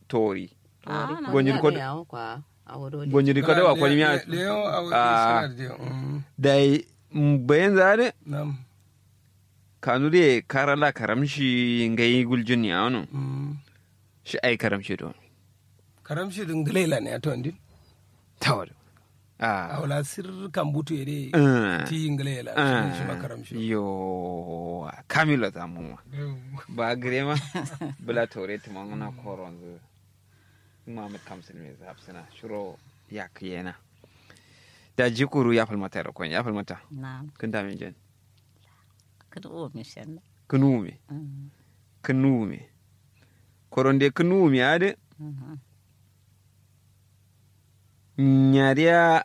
tori Ah, na Gonjiri ya ko- ne yawo kwa a wado ne. gonjiri ko da kwani miya leo a Ah. wani suna da mm, dai bayan zare nam kanu de karala karamshi ngai guljun ya wano mm. shi ai karamshi don karamshi din glela ne to ndin tawar ah awla sir kambutu yede Ah. ti glela ah, shi ma karamshi yo kamilo zamu ba grema bula tore tuma ngana koron zu Muhammad Kamsil me hafsina shiro ya kiyena da jikuru ya falmata da kon ya falmata na kun da min jen kada o mi shen kunume kunume koronde kunume ade nyariya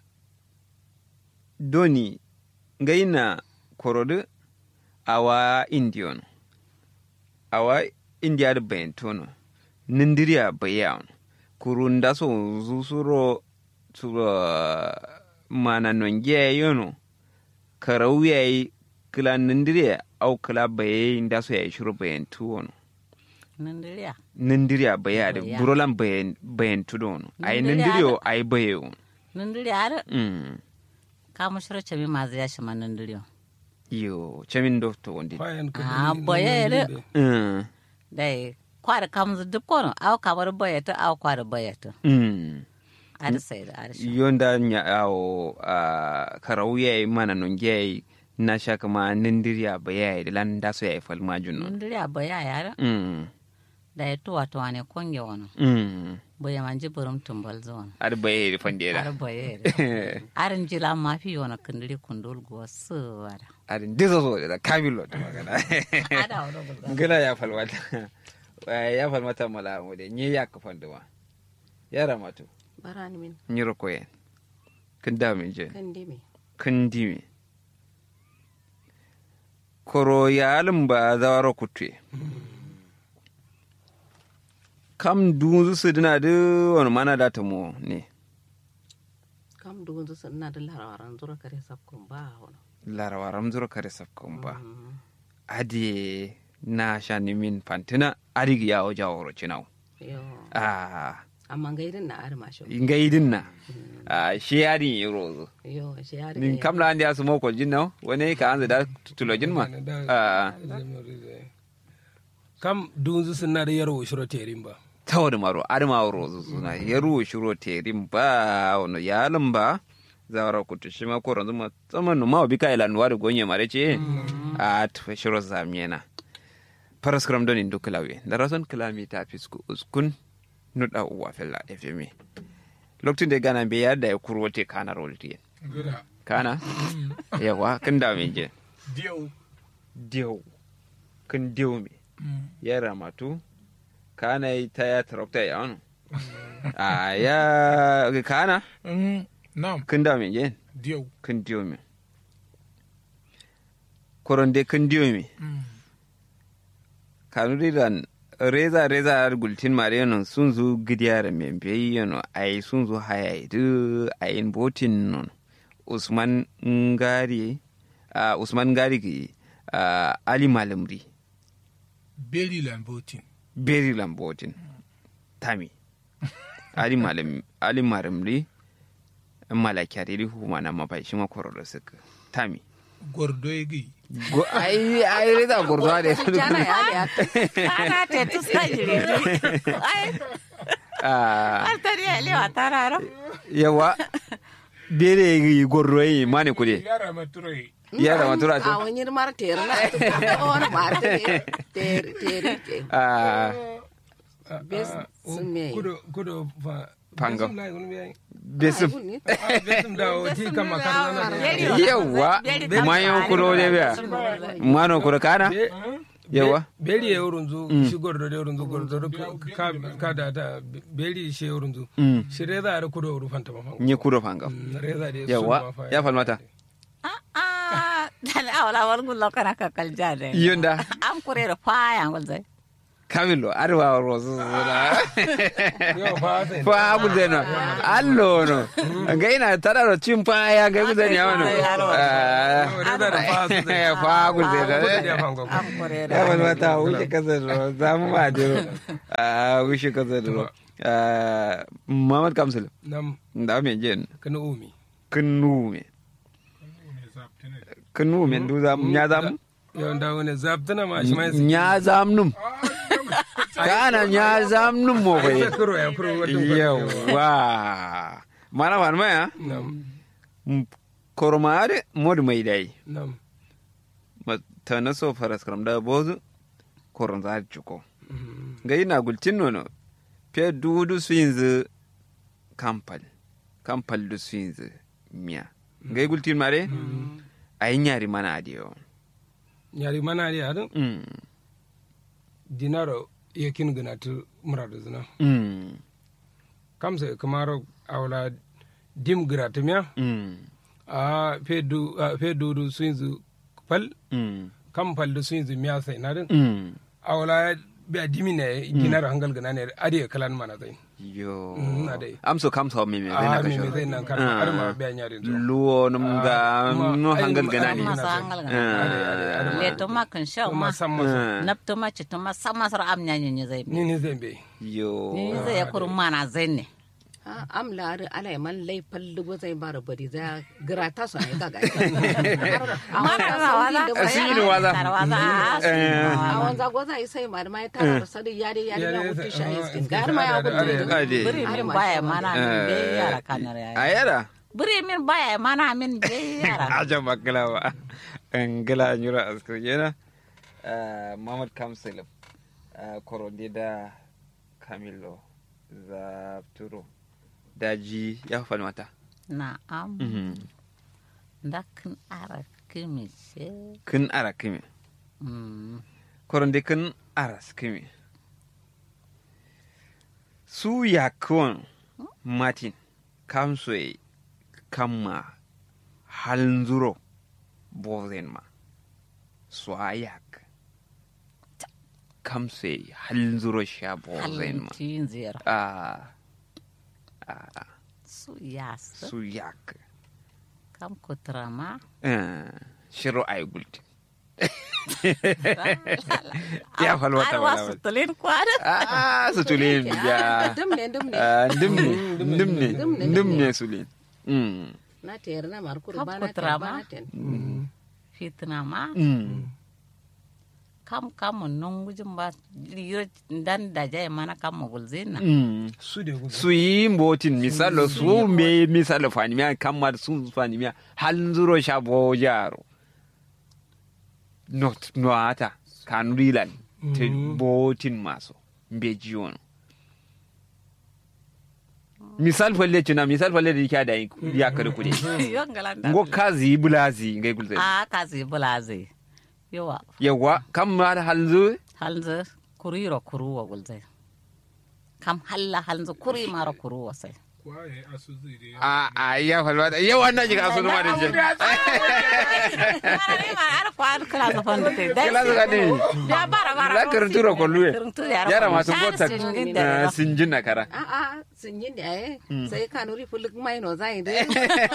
doni gaina korode awa indion awa india da bayantono nindiriya bayan kurunda so zusuro suro mana nongiya yono karau yayi kila nindiriya au kila baye inda so yayi shuru bayan tuwono nan diriya nindiriya baya da Baya. burolan bayan bayan tudono ai Nindiriya nindiriyo ai bayo nan diriya har mm ka mu shiro chami ma zai shi man nan diriyo yo chamin do to wondi fayan ka Ah, dun- boye dun- de. dun- mm dai kwara kam zu duk kono aw kamar bayata aw kwara bayata mm ar sai da ar shi yonda nya awo a karau yayi mana non yayi na shaka ma nindiriya baya da lan da so yayi falma junno nan diriya baya yara mm da ya tuwa tuwa ne konge wani mm baya man ji burum tumbal zuwa ar baye da ar fandera baya arin jila ma fi wani kundiri kundul go su wara ar ndizo so da kamilo da magana ada wani gulza ngila ya falmata ya falmata mala mu de nye ya ka fanduma ya ramatu barani min nyiro koyen kin da min je kan dime kin dimi koro yalin ba zawaro kutwe kam dunzu su dina da wani mana da ta mu ne kam dugun su na da larawaran zura kare sabkun ba wani larawa ramzuro kare safkon ba adi na sha nimin fantina adigi ya oja woro cinau yo ah amma gairin na ar masho inga idin na ah shi yadin yi rozo yo shi ya nin kamla andi asu mo ko jinna wani ka anza da tulojin ma ah kam dunzu suna da yaro shiro terin ba tawar maro adama rozo suna yaru shiro terin ba wono yalan ba zawara kutu shi ma koron zuma tsaman no ma bi ka ila nuwa da gonye mare ce a tufa shiro zamiyana paras kram don indu klawe da rason klami ta fisku uskun nuda uwa fella fm lokacin da gana be yadda ya kurwote kana rolti kana yawa kin da me je Diyau. diyo kin diyo me ya ramatu kana yi ta ya tarakta ya wani a ya kana Mm, Naam, kin da me je diyau. kin diyo me koronde kin diyo me Mm. kanuri dan reza reza har gultin mare non sun zo gidiyar membe yano ai sun zo haya du ayin botin non usman ngari uh, usman ngari ki uh, ali malamri Beri Lambotin. beri lambotin tami ali malam ali malamri malakyari ri huma na mabai shi makoro da suka tami Gwardo ya gai. go ai ai reza gurduwa da jana ya da ana te tu sai jiri ai ah har tari ya lewa tararo yawa bere yi gorro yi mane kude Yara maturai. ya da matura a to wani mar ter na on ma ter ter ter ah bes sun me kudo kudo fa Pango. Besum lai gunu bai. besum Ah, besum da o ti kama kan na na. yawa mayo kulo de biya mano kulo kana Be- yawa beri ya wurin zu shi gordo da wurin zu gordo da ka ka da da beri shi wurin zu Mm. shi reza da kudo wurin fanta ma fa nye kudo fanga Mm, reza da yawa ya falmata ah dan awla wal gullo kana ka kal jade yonda am kurere faya ngol zai kamilo arwa rosu suna Yo fa sai. fa gude no allo no ga ina tara ro cin fa ya ga gude ne wano Wani da da fa su sai. fa gude Ko da no ya fango. an kore ya da wani wata wuce kasar ro za mu ma diro a wuce kasar ro Muhammad Kamsul Nam da me jen kana umi. kunu me kunu me du za nya zam Yo da wani zabtana ma shi mai sai. nya zam num kana nya zam num mo Ai bai kuro ya kuro wadda yawa mana fan maya Nam kormaade mod mai dai nam. ma tana so faras karam da bozu koron za juko Mhm. ga ina gultin nono pe dudu swinz kampal kampal du swinz miya ga gultin mare ay nyari mana adio Yari mana ne adin mm dinaro yakin gana tu muradu zina. mm Kamsa kamaro awla dim gratumiya. mm a fedu a fedu du sunzu pal mm kam pal du sunzu miya sai na din mm awla be adimi ne ginar hangal gana ne ade kalan mana zai yo Mm, ade. am so kam so mi me zai na a ka me me sho zai nan kan har ma be nyari to luwo num ga Ah, kuma no ai, hangal ma- gana ai, ni ma- masa hangal Ade, ade, ade, ga ma- le to ma kan sha kuma ma san masa nap to ma ci to ma sama sar am nya nya zai ni ni zai be yo ni zai ya kurun mana zai ne am laari ala e man lay pallugo zay bara bari za grata so ay gaga mana na wala Asini wala. wala awon za goza ay sai mar mai tara sadi yari yari na Yari, wuti sha ah, iskin gar ma ya ade, ade, gudu ade buri min baya mana min be yara kanar ya ayara buri min baya mana min be yara aja makala ba ngala nyura askar yana Muhammad Kamsil koronde da Camilo Zapturo daji ya fa mata na am ndakin ara kimi ce kun ara kimi Mm. koronde kun aras kimi su yakon Martin kamsoe kamma halnzuro bozen ma swayak kamsoe halnzuro sha bozen ma halin ziyar ah ah su yas su yak kam kutrama eh shiro ay gulti ya falwata ar wala wasu tulin kwada ah su tulin ya dum ne dum ne Ah, ndimne ndimne ndimne sulin mm na ter na mar kur Kap bana ter kutrama. bana ten fitnama mm kam kam non gujin ba yiro dan da jay mana kam mo gulzina mm su de gudu su yi mbotin misalo su me misalo fani miya kamar sun fani miya halin zuro sha bo jaro not no ata kan rilan te botin maso mbe jiwon misal falle tuna misal falle da yake da ya kare kude yon galanda ngo kazi bulazi ngai gulze a kazi bulaze yawa yawa kam ma halin zuro halnze kuriro kuruwa gulzai kam halla halnze kuri mara kuruwa sai kwaye asu zai da a a ya falwa da yawa na jiga su ma da je kila su gani la karanturo ko luwe yara masu bota ah, sinjin na kara a a sun yin da ay sai kanuri fuluk mai no zai de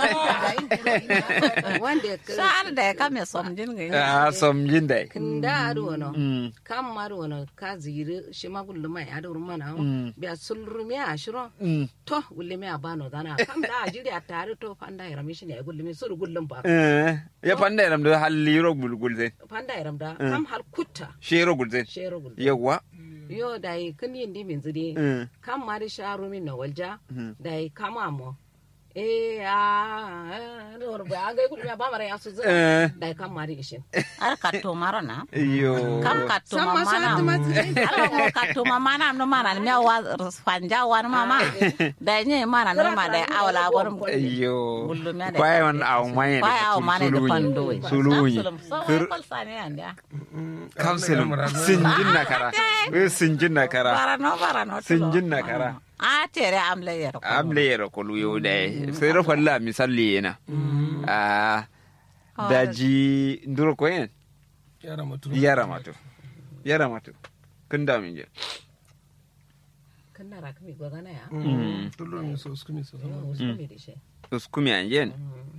wanda sa'ar da ya kame somjin ga a somjin da kinda adu wono Mm. kam maru wono ka ziri shi ma gullu mai adu mana biya sulru mi a shiro Mm. to gullu mi a bano dana kam da a jiri a tare to fanda yaram shi ne gullu mi suru gullum ba Eh, ya fanda yaram da halli ro gulgul zai fanda yaram da kam hal kutta shi ro gul zai shero gullu yawa yo da yi kin yin di min ziri Mm. kam mari sharu min na walja Mhm. da yi kama mo eh a no ba ga gullu mi a ba mara ya su zai Eh, da yi kam mari ishin ar katto mara na yo kam katto Sam ma mama sa na ta ma ala mo katto mama na no mana mi wa fanja wa mama da nye mana no ma da awala gon yo Gullu mi da- kwai man aw mai kwai aw mane da pando suluyi Kir kal sane anda kamsilum sinjin na kara Eh, sinjin na kara barano barano sinjin na kara a tere amle yer ko amle yero ko luyo da sai ro falla misali yana a daji nduro ko en yara mutu yara mato yara mato kin da min je kan na ra kami gwa gana ya Mm. tullo mi so skumi so yo so mi dishe uskumi an yen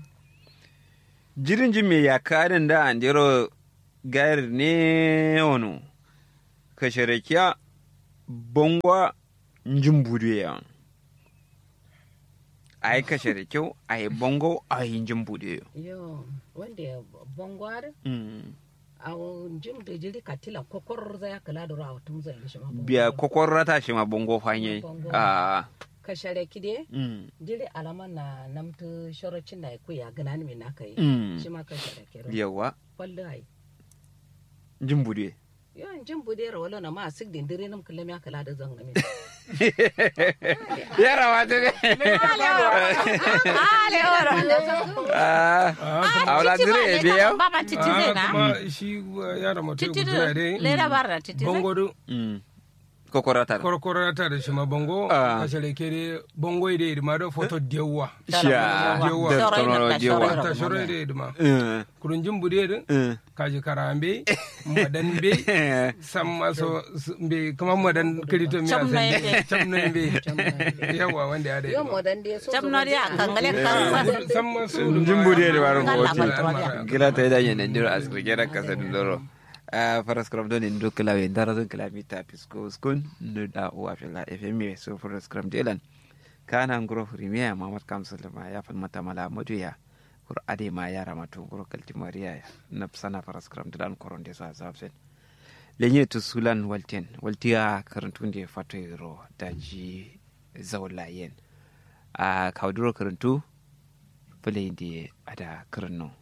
jirin jin me ya karin da an jero gayar ne ono ka sharakiya bongwa njin budu ya ai ka sharakyau ai bongo ai njin budu ya yo wanda ya bongwar Mm. a jim da jiri katila kokor za ya kala da rawa tun zai shi ma biya kokon ta shi ma bongo fanye Bongo. a ka share kide mm. jiri alama na namtu shorocin na ku ya gana ni na kai Mm. shi ma ka share kiro yawa kwallo ai njin budu ya yo jim bude ra wala na ma sig din dire nam kullum ya kala da zan nami ya rawa ta ne ale oro a wala dire ya biya baba titi zai Ah, na kuma shi uh, yara mutum titi guda dai lera barra titi zai bongo do kokon ta korokoro ta da shi ma bongo Ah. ka shale kere bongo ide ma do foto dewa sha Yawa. da Saurayi na tono da jewa saurayi. ta shoro ide ma Mm. kurun jin bude din Mm. kaji karambe madan be samma so s- be kuma madan kirito mi Cham na yake. chamna be yawa wanda ya yo da modan de so jam nori a kangale kan samma so Jimbude da warin Kala gote. baltoriya. Gila ta yi da ndiro asibiti gera kasa da loro. a faras kram don in do kala we ndara zon kala mita pisko skun no da uwa fela fm so faras kram delan kana ngoro premier mamad kamsul ma ya fal mata mala modu ya kur ade ma yara matu ngoro kalti maria ya na sana faras kram delan koronde sa zabsen lenye to sulan walten waltiya karantunde fatoyro daji zawlayen a kawduro karantu fulende ada karno